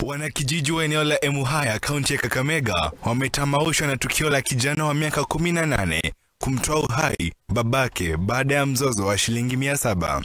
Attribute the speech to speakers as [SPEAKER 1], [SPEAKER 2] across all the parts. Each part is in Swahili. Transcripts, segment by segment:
[SPEAKER 1] Wanakijiji wa eneo la Emuhaya, kaunti ya Kakamega, wametamaushwa na tukio la kijana wa miaka 18 kumtoa uhai babake baada ya mzozo wa shilingi mia saba.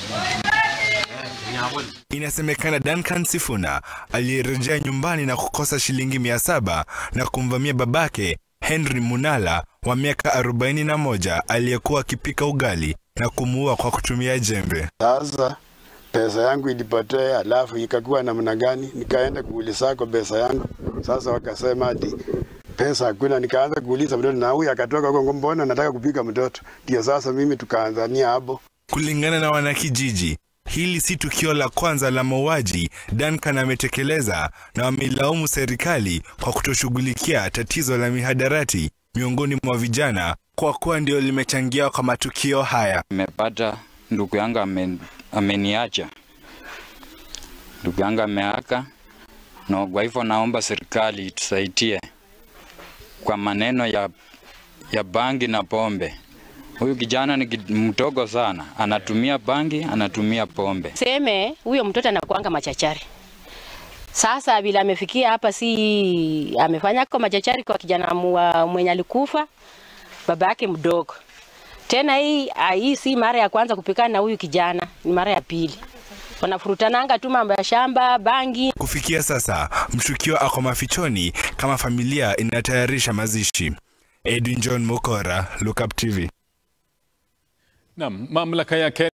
[SPEAKER 1] Inasemekana Duncan Sifuna aliyerejea nyumbani na kukosa shilingi mia saba na kumvamia babake Henry Munala wa miaka 41 aliyekuwa akipika ugali na kumuua kwa kutumia jembe.
[SPEAKER 2] Sasa pesa yangu ilipotea, alafu ikakuwa namna gani? Nikaenda kuulizako pesa yangu. Sasa wakasema ati pesa hakuna. Nikaanza kuuliza mtoto, na huyu akatoka huko, mbona nataka kupiga mtoto? Ndio sasa mimi tukaanzania hapo.
[SPEAKER 1] Kulingana na wanakijiji, hili si tukio la kwanza la mauaji Duncan ametekeleza, na wameilaumu serikali kwa kutoshughulikia tatizo la mihadarati miongoni mwa vijana kwa kuwa ndio limechangia kwa matukio haya.
[SPEAKER 3] Nimepata ndugu yangu amen, ameniacha, ndugu yangu ameaka, na kwa hivyo naomba serikali itusaidie kwa maneno ya, ya bangi na pombe. Huyu kijana ni ki- mdogo sana, anatumia bangi, anatumia pombe.
[SPEAKER 4] Seme huyo mtoto anakuanga machachari. Sasa vile amefikia hapa, si amefanya kwa machachari kwa kijana mwa- mwenye alikufa baba yake mdogo. Tena hii ah, hii si mara ya kwanza kupikana na huyu kijana, ni mara ya pili. Wanafurutananga tu mambo ya shamba, bangi.
[SPEAKER 1] Kufikia sasa, mshukiwa ako mafichoni kama familia inatayarisha mazishi. Edwin John Mokora, Look Up TV.
[SPEAKER 5] Naam, mamlaka ya Kenya